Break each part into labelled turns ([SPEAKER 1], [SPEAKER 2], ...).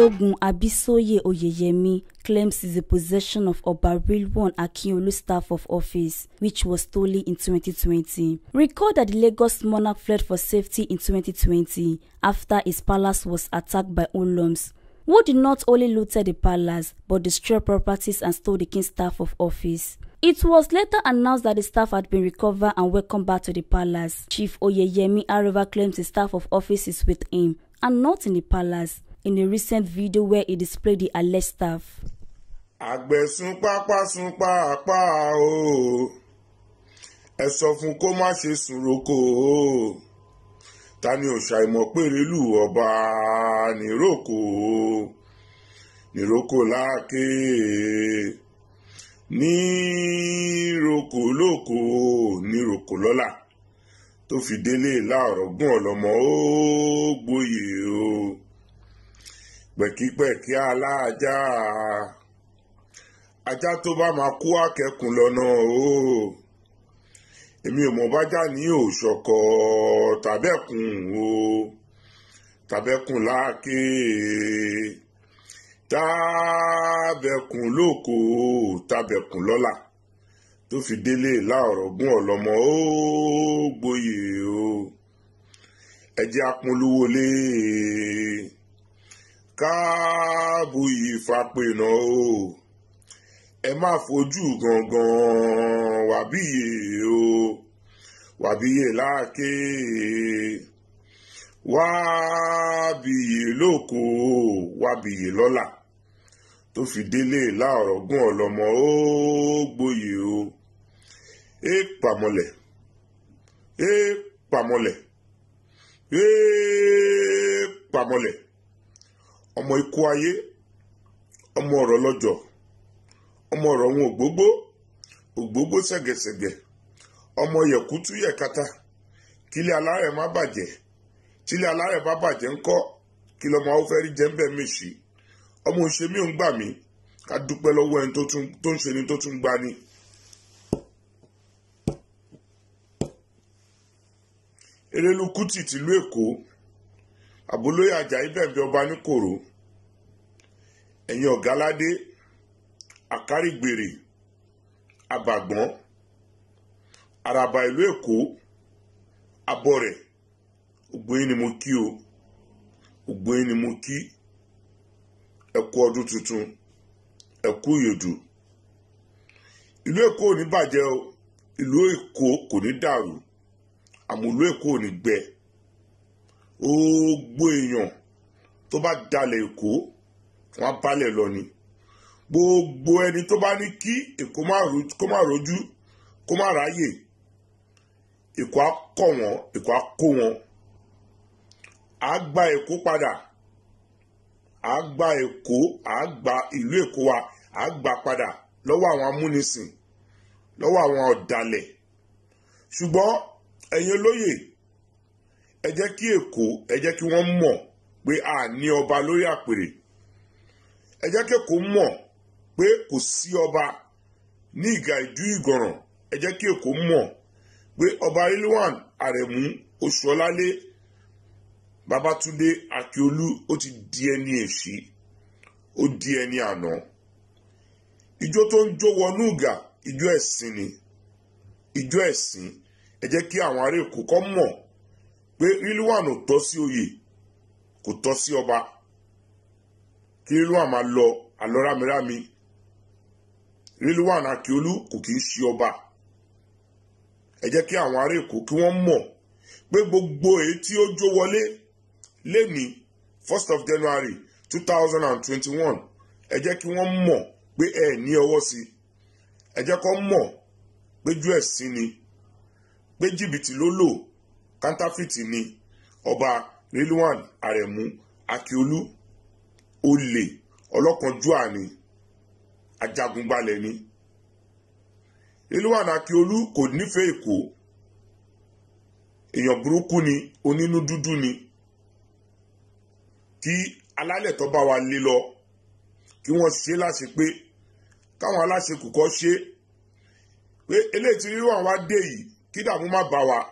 [SPEAKER 1] Balogun Abisoye Oyeyemi claims is the possession of Oba Rilwan Akinyolu's staff of office, which was stolen in 2020. Recall that the Lagos monarch fled for safety in 2020 after his palace was attacked by Oloms, who did not only looted the palace but destroyed properties and stole the king's staff of office. It was later announced that the staff had been recovered and welcomed back to the palace. Chief Oyeyemi, however, claims the staff of office is with him and not in the palace in a recent video where he displayed the alleged staff.
[SPEAKER 2] àgbẹ̀ sún pápá sún pàápàá o ẹ sọ fún kó má ṣe sùn roko o ta ni ò ṣàìmọ̀ péré lù ọba níròkò níròkò láàké níròkò lóko níròkò lọ́la tó fi délé láọ̀rọ̀ gún ọ̀lọ́mọ ó gbòye o pẹ̀kípẹ̀kí aláàjá ajá tó bá máa kú àkẹ́kùn lọ́nà o èmi ò mọ̀ bájá ní òṣọ̀kọ̀ tàbẹ́kùn o tàbẹ́kùn láàké tàbẹ́kùn lóko tàbẹ́kùn lọ́la tó fi délé láọ̀rọ̀ gún ọ̀lọ́mọ ó gbòye o ẹjẹ́ apolówó lé káàbùyì fapẹ̀nà o ẹ má fojú gangan wàbíyè o wàbíyè láàké wàbíyè lóko wàbíyè lọ́la tó fi délé láọ̀rọ̀ gún ọ̀lọ́mọ ó gbòye o é pàmọ́lẹ̀ é pàmọ́lẹ̀ é pàmọ́lẹ̀ ọmọ ikú ayé ọmọ ọ̀rọ̀ lọ́jọ́ ọmọ ọ̀rọ̀ wọn ògbógbó ògbógbó ṣẹ̀gẹ̀ṣẹ̀gẹ̀ ọmọ yẹ̀kútú yẹ̀kata kílẹ̀ alárẹ̀ má bàjẹ́ tílẹ̀ alárẹ̀ bá bàjẹ́ ńkọ́ kí lọ́mọ awúfẹ́rí jẹ́ ń bẹ̀ mèṣì ọmọ òṣèmí ò ń gbà mí ká dúpẹ́ lọ́wọ́ ẹni tó ń ṣe ni tó tún gbá ni. erelu kuti tìlú èkó àbólóyè ajayi bẹ̀bẹ̀ ọba níkòrò ẹ̀yin ọ̀gáládé àkárìgbèrè àbàgbọ́n àràbà ìlú èkó abọ́rẹ̀ ògbóyin ni mo kí o ògbóyin ni mo kí ẹ kú ọdún tuntun ẹ kú ìyèdù ìlú èkó ò ní bàjẹ́ o ìlú èkó kò ní dàrú àmọ́ ìlú èkó ò ní gbẹ gbogbo èèyàn tó bá dalẹ̀ èkó wọn á balẹ̀ lọ ni gbogbo ẹni tó bá ní kí èkó má rojú kó má ráyè èkó á kọ̀ wọ́n èkó á kó wọn á gba èkó padà á gba èkó á gba ìlú èkó wa á gba padà lọ́wọ́ àwọn amúnisìn lọ́wọ́ àwọn ọ̀dàlẹ̀ ṣùgbọ́n ẹ̀yin olóyè ẹ jẹ́ kí èkó ẹ jẹ́ kí wọ́n mọ̀ pé a ní ọba lórí àpèrè ẹ jẹ́ kí èkó mọ̀ pé kò sí ọba ní ìgà ìdú ìgànràn ẹ jẹ́ kí èkó mọ̀ pé ọba rilwan arẹ̀mú oṣuọlálé babatunde akiolu ó ti di ẹni èṣí ó di ẹni àná ijó tó ń jó wọnú ìgà ijó ẹ̀sìn ni ijó ẹ̀sìn ẹ jẹ́ kí àwọn ará èkó kọ́ mọ̀ pé rilwan ò tọ́ sí oyè kò tọ́ sí ọba kí rilwan máa lọ àlọ́ rámirámi rilwan akiolu kò kì í ṣe ọba ẹ jẹ́ kí àwọn ará èkó kí wọ́n mọ̀ pé gbogbo èyí tí ó jó wọlé lẹ́ni first of january two thousand and twenty-one ẹ jẹ́ kí wọ́n mọ̀ pé ẹ ní ọwọ́ sí ẹ jẹ́ kó mọ̀ pé jú ẹ̀sìn ni pé jìbìtì ló lò kántáfìtì ni ọba rilwan arẹ̀mú akiolu olè ọlọ́kanjúà ni ajagunbalẹ̀ ni rilwan akiolu kò nífẹ̀ẹ́ èkó èèyàn burúkú ni onínú dúdú ni kí alálẹ̀ tó bá wa lé lọ kí wọ́n ṣe láṣẹ pé káwọn aláṣekù kọ́ ṣe pé eléyìí tí rilwan wá dé yìí kí dààmú má bá wa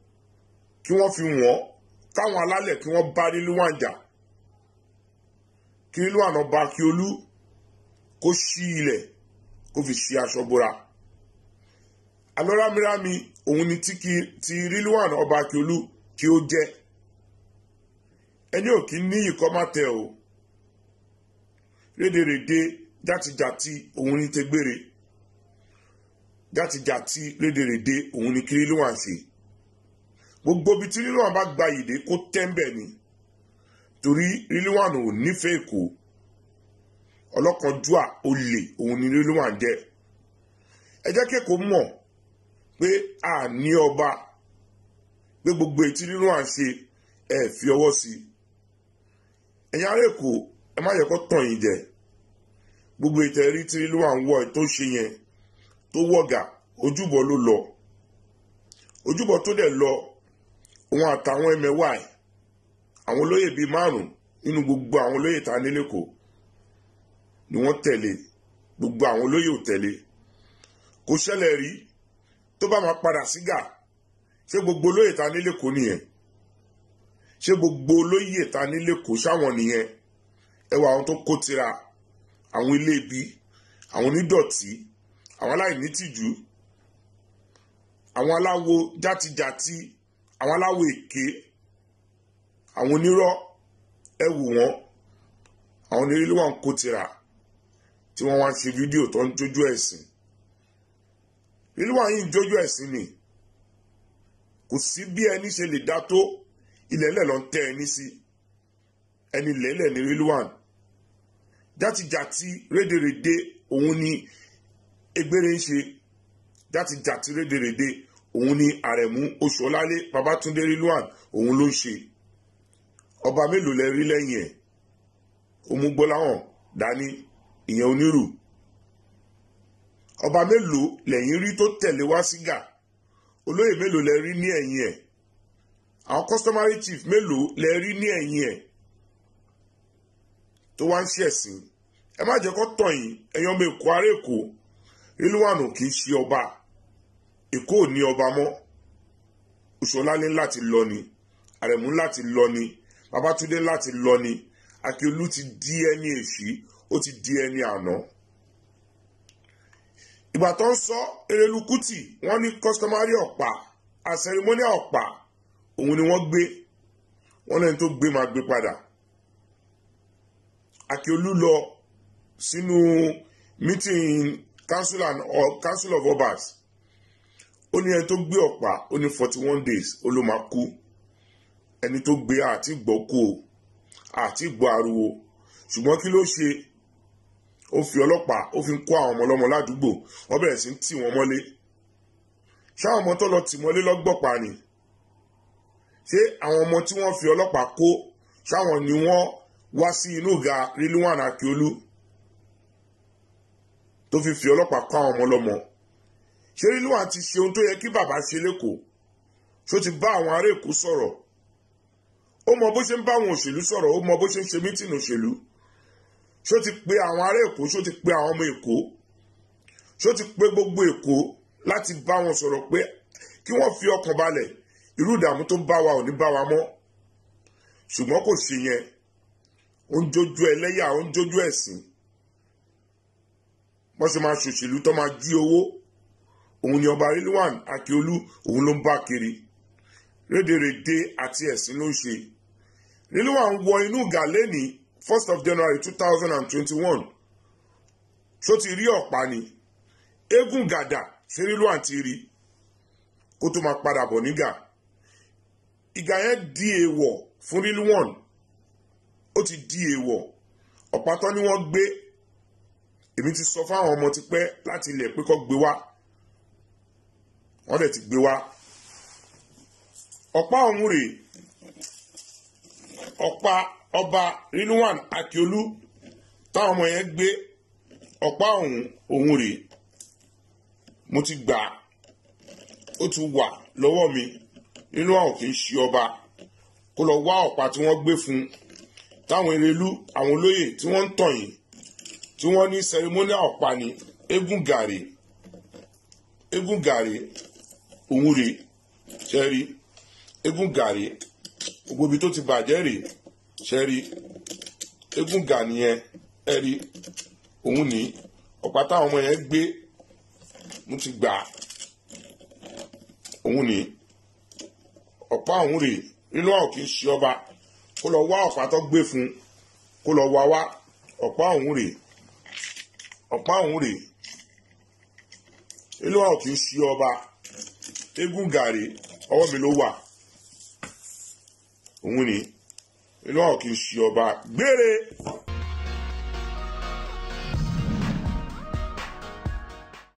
[SPEAKER 2] kí wọ́n fi wọ́n káwọn alálẹ̀ kí wọ́n bá rilwan jà kí rilwan ọba akiolu kó ṣí ilẹ̀ kó fi ṣe aṣọ bora alọ́rámírámi òun ni ti rilwan ọba akiolu kí ó jẹ́ ẹni ò kí ní ìkọ́ má tẹ o rédèrèdè játijàti òun ni tẹgbére játijàti rédèrèdè òun ni kí rilwan ṣe gbogbo ibi tí rilwan bá gba ìdè kó tẹ́ńbẹ̀ ni torí rilwan ò nífẹ̀ẹ́ èkó ọlọ́kanjúà olè òun ni rilwan jẹ́ ẹ jẹ́ kẹ́kọ̀ọ́ mọ̀ pé a ní ọba pé gbogbo ètí rilwan ṣe ẹ fi ọwọ́ sí i ẹ̀yin ará èkó ẹ má yẹ kó tàn yín jẹ gbogbo ìtẹ̀rí tí rilwan wọ̀ tó ṣe yẹn tó wọ̀gà ojúbọ ló lọ ojúbọ tó dẹ̀ lọ òun àtàwọn ẹmẹ̀wà ẹ̀ àwọn olóyè bíi márùn nínú gbogbo àwọn olóyè tá a ní lẹ́kọ̀ọ́ ni wọ́n tẹ̀lé gbogbo àwọn olóyè ò tẹ̀lé kò ṣẹlẹ̀ rí tó bá máa padà sígà ṣé gbogbo olóyè tá a ní lẹ́kọ̀ọ́ nìyẹn ṣé gbogbo olóyè tá a ní lẹ́kọ̀ọ́ sáwọn nìyẹn ẹwà àwọn tó kó tira àwọn ilé ibi àwọn onídọ̀tí àwọn aláìnítìjú àwọn aláwo játijàti àwọn aláwo èké àwọn onírọ́ ẹ wò wọ́n àwọn onírìlú wọn kó tira tí wọ́n wá ń ṣe fídíò tó ń jójú ẹ̀sìn rìlú wọn yìí ń jójú ẹ̀sìn ni kò sí bí ẹni ṣe lè dá tó ilẹ̀ ilẹ̀ ló ń tẹ́ ẹni sí ẹni lẹ́lẹ̀ ní rìlú wọn játijàti rédèrèdè òun ni egbére ń ṣe játijàti rédèrèdè òun ni àrẹ̀mú oṣùọlálé babatunde rilwan òun ló ń ṣe ọba mélòó lẹ rí lẹ́yìn ẹ̀ òmùgbọ́láhàn dání ìyẹn onírù ọba mélòó lẹ́yìn rí tó tẹ̀lé wá sígà olóyè mélòó lẹ rí ní ẹ̀yìn ẹ̀ àwọn customary chief mélòó lẹ rí ní ẹ̀yìn ẹ̀ tó wá ń ṣẹ̀sìn ẹ má jẹ́ kó tàn yín ẹ̀yin ọmọ èkó ará èkó rilwanu kì í ṣe ọba èkó ò ní ọba mọ́ oṣùọlálé láti lọ ni àrẹ̀mú láti lọ ni babatunde láti lọ ni akíolú ti di ẹni èṣí ó ti di ẹni àná ìgbà tó ń sọ erelu kuti wọ́n ní customary ọ̀pá àsẹrimóníà ọ̀pá òun ni wọ́n gbé wọ́n lẹ́ni tó gbé máa gbé padà akíolú lọ sínú meeting council and or council of obas ó ní ẹni tó gbé ọ̀pá ó ní forty one days ó ló máa kú ẹni tó gbé àti gbọ́ kú o àti gbọ́ ariwo ṣùgbọ́n kí ló ṣe ó fi ọlọ́pàá ó fi ń kó àwọn ọmọ ọlọ́mọ ládùúgbò wọ́n bẹ̀rẹ̀ sí ń tì wọ́n mọ́lé ṣáwọn ọmọ tó lọ tì mọ́lé lọ́gbọ̀pá ni ṣé àwọn ọmọ tí wọ́n fi ọlọ́pàá kó ṣáwọn ni wọ́n wá sí inú ìga rilwan akiolu tó fi fi ọlọ́pàá kó àwọn ọmọ ọlọ́mọ ṣé rilwan ti ṣe ohun tó yẹ kí bàbá ṣe lẹ́kọ̀ọ́ ṣó ti bá àwọn ará èkó sọ̀rọ̀ ó mọ bó ṣe ń bá àwọn òṣèlú sọ̀rọ̀ ó mọ bó ṣe ń ṣe mítìnì òṣèlú ṣó ti pe àwọn ará èkó ṣó ti pe àwọn ọmọ èkó ṣó ti pe gbogbo èkó láti bá wọn sọ̀rọ̀ pé kí wọ́n fi ọkàn balẹ̀ irú ìdààmú tó bá wa ò ní bá wa mọ́ ṣùgbọ́n kò ṣe yẹn ó ń jójú ẹlẹ́yà ó ń jójú ẹ̀sìn wọ́n ṣe máa ṣòṣèlú tó máa jí owó òun ni ọba rilwan akiolu òun ló ń bá kiri rédèrèdè àti ẹ̀sìn ló ń ṣe rilwan wọ inú gàlẹ́ ní first of january two thousand and twenty-one ṣó ti rí ọ̀pá ni eégún gàdà ṣe rilwan ti rí kó tó máa padà bọ̀ nígà ìgà yẹn di èèwọ̀ fún rilwan ó ti di èèwọ̀ ọ̀pá tán ni wọ́n gbé èmi ti sọ fáwọn ọmọ tipẹ́ láti ilẹ̀ pé kó gbé wá wọ́n dẹ̀ ti gbé wá ọ̀pá ọ̀hún rèé ọ̀pá ọba rilwan akiolu táwọn ọmọ yẹn gbé ọ̀pá ọ̀hún ọ̀hún rèé mo ti gbà á ó ti wà lọ́wọ́ mi rilwan ò kì í ṣe ọba kó lọ wá ọ̀pá tí wọ́n gbé fún un táwọn erelú àwọn olóyè tí wọ́n ń tàn yìí tí wọ́n ní sẹrimóníà ọ̀pá ni eégún gàrí eégún gàrí òun rèé ṣẹ́rí eégún gàrí gbogbo ibi tó ti bàjẹ́ rèé ṣẹ́rí eégún gà nìyẹn ẹ rí òun ní ọ̀pá táwọn ọmọ yẹn gbé mo ti gbà òun ní ọ̀pá òun rèé nínú àwọn kì í ṣe ọba kó lọ wá ọ̀pá tó gbé fún kó lọ wá wá ọ̀pá òun rèé ọ̀pá òun rèé nínú àwọn kì í ṣe ọba eégún gàrí ọwọ́ mi ló wà òun ní inú àwọn kì í ṣe ọba gbére.